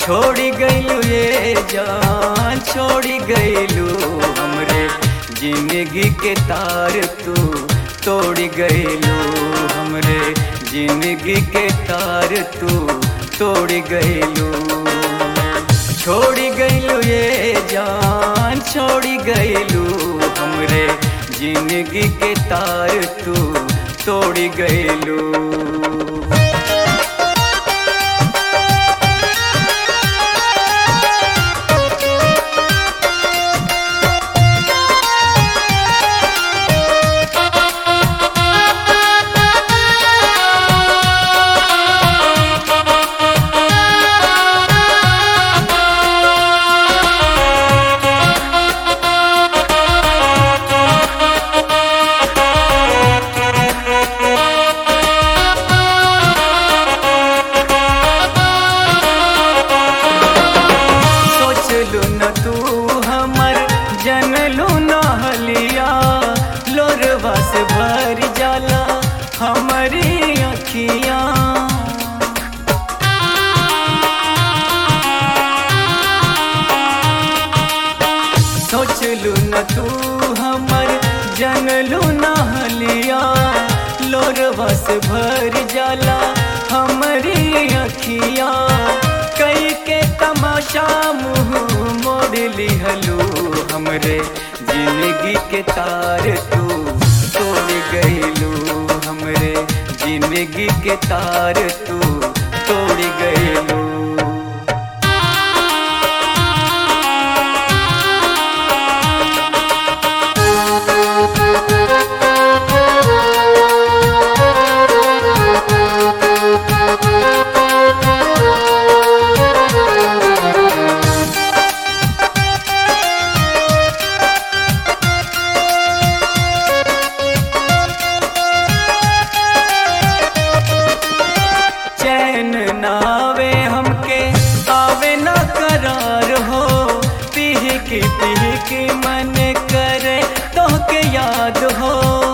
छोड़ी गईलू ये जान छोड़ी गईलू हमरे जिंदगी के तार तू तोड़ी गईलू हमरे जिंदगी के तार तू तोड़ी गईलू छोड़ी गईलू ये जान छोड़ी गईलू हमरे जिंदगी के तार तू तोड़ी गईलू सोचलू न तू हमर जनलू न हलिया लोरवा से भर जाला हमारी अखियाँ सोचलू न तू हमर जनलू न हलिया लोरवा से भर जाला हमारी अखियाँ कई के तमाशा मुँह मोड़ लिहलू हमरे जिंदगी के तार तू तोड़ गईलू हमरे जिंदगी के तार तू तोड़ गईलू चैन नावे हमके आवे ना करार हो पीह की पीह की मन करे तो के याद हो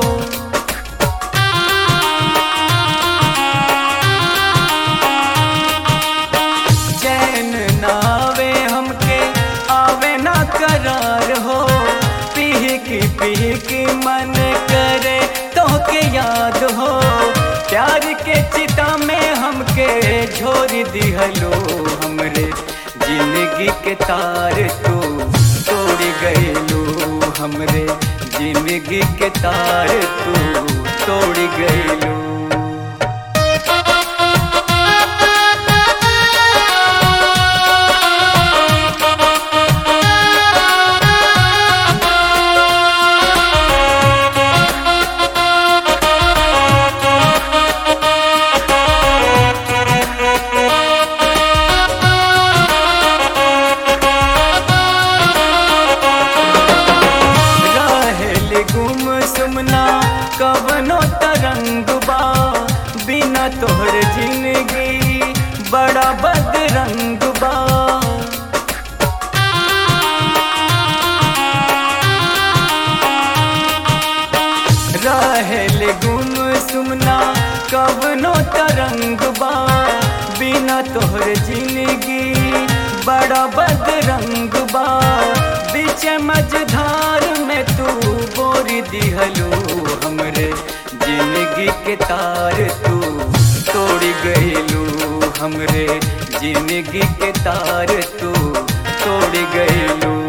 चैन नावे हमके आवे ना करार हो पीह की पीह की मन करे तो के याद हो प्यार के चिता में हमके झोर दिहलो हमरे जिंदगी के तार तू तोड़ गईलू हमरे जिंदगी के तार तू तोड़ गईलू रहेल गुम सुमना कवनो तरंग बा बिना तोहर जिंदगी बड़ा बदरंग बा रहेल गुम सुमना कवनो तरंग बा बिना तोहर जिंदगी बड़ा बदरंग बा बीच मझधार में तू बोर दिहलू हमरे जिंदगी के तार तू तोड़ गईलू हमरे जिंदगी के तार तू तोड़ गईलू